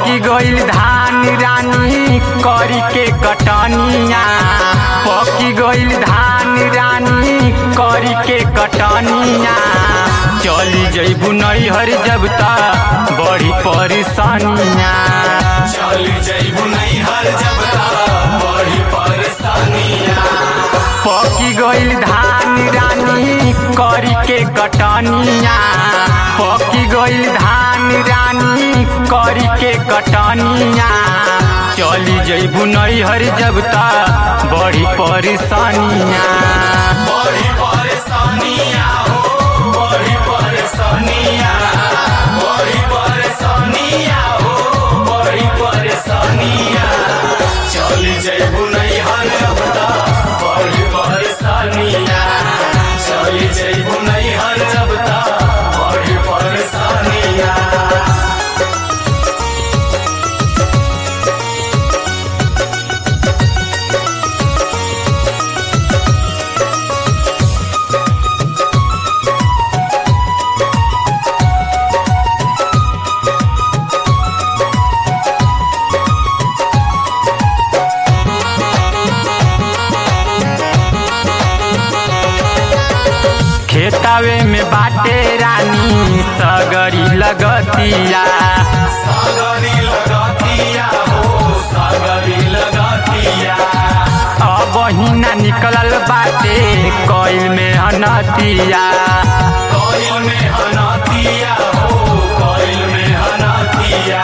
पकी गइल धान रानी करी के कटनिया पकी गइल धान रानी करी के कटनिया चली जइबू नैहर जब तक बड़ी परेशानिया चली जइबू नैहर जब तक बड़ी परेशानिया पकी गइल धान रानी करी के कटनिया पकी गइल धान रानी करी के कटनिया चली जइबू नैहर जब तक बड़ी परेशानिया बड़ी परेशानिया हो बड़ी परेशानिया बड़ी परेशानिया हो बड़ी परेशानिया चली जइबू नैहर जब तक बड़ी परेशानिया चली जइबू नैहर जब तक बड़ी परेशानिया खेतावे में बाटे रानी सगरी लगतिया सागरी लगातिया हो सागरी लगातिया अब हिना निकलल बाटे कइल में हनतिया कोयल में हनातिया हो कोयल में हनातिया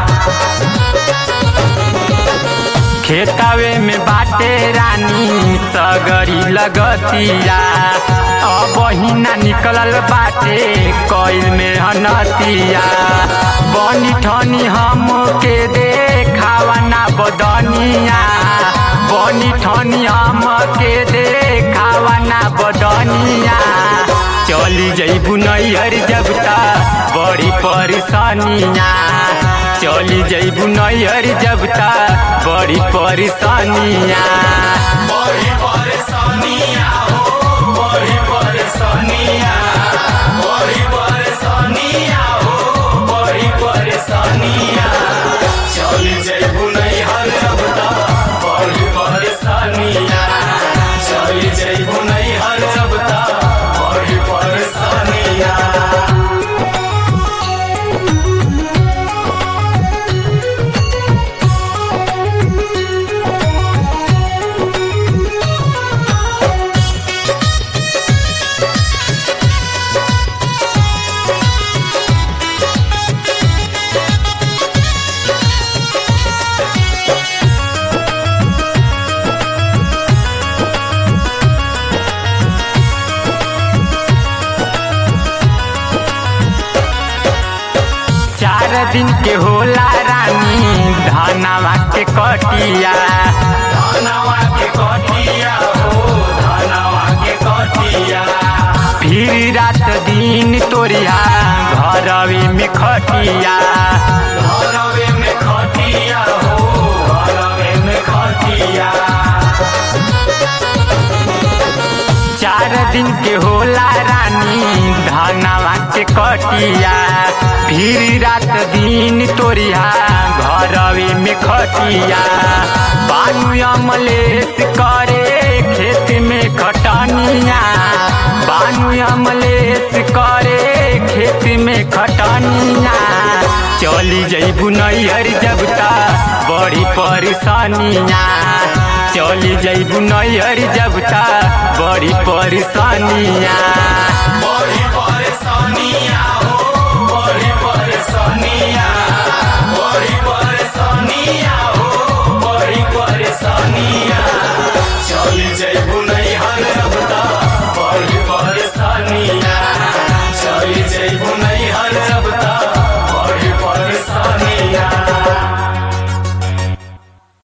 खेतावे में बाटे रानी सगरी लगतिया अब हिना निकलल बाटे कइल में हनतिया बनी ठनी हम के देखावा ना बदनिया बनी ठनी हम के देखावा ना बदनिया चली जइबू नैहर जब तक बड़ी परेशानिया चली जइबू नैहर जब तक बड़ी परेशानिया बड़ी परेशानिया हो बड़ी परेशानिया बड़ी परेशानिया हो बड़ी परेशानिया चली जइबू नैहर जब तक बड़ी परेशानिया चली जइबू नैहर जब तक बड़ी परेशानिया चार दिन के होला रानी धनवा के कटिया धनवा के कटिया हो धनवा के कटिया फिर रात दिन तोरिया घरवे में खटिया घरवे में खटिया हो घरवे में खटिया चार दिन के होला रानी धनवा के कटिया फिर रात दिन तोरिया घरवे में खटिया बानू अमलेस करे खेत में खटनिया बानू अमलेस करे खेत में खटनिया चली जइबू नैहर जब तक बड़ी परेशानिया चली जइबू नैहर जब तक बड़ी परेशानिया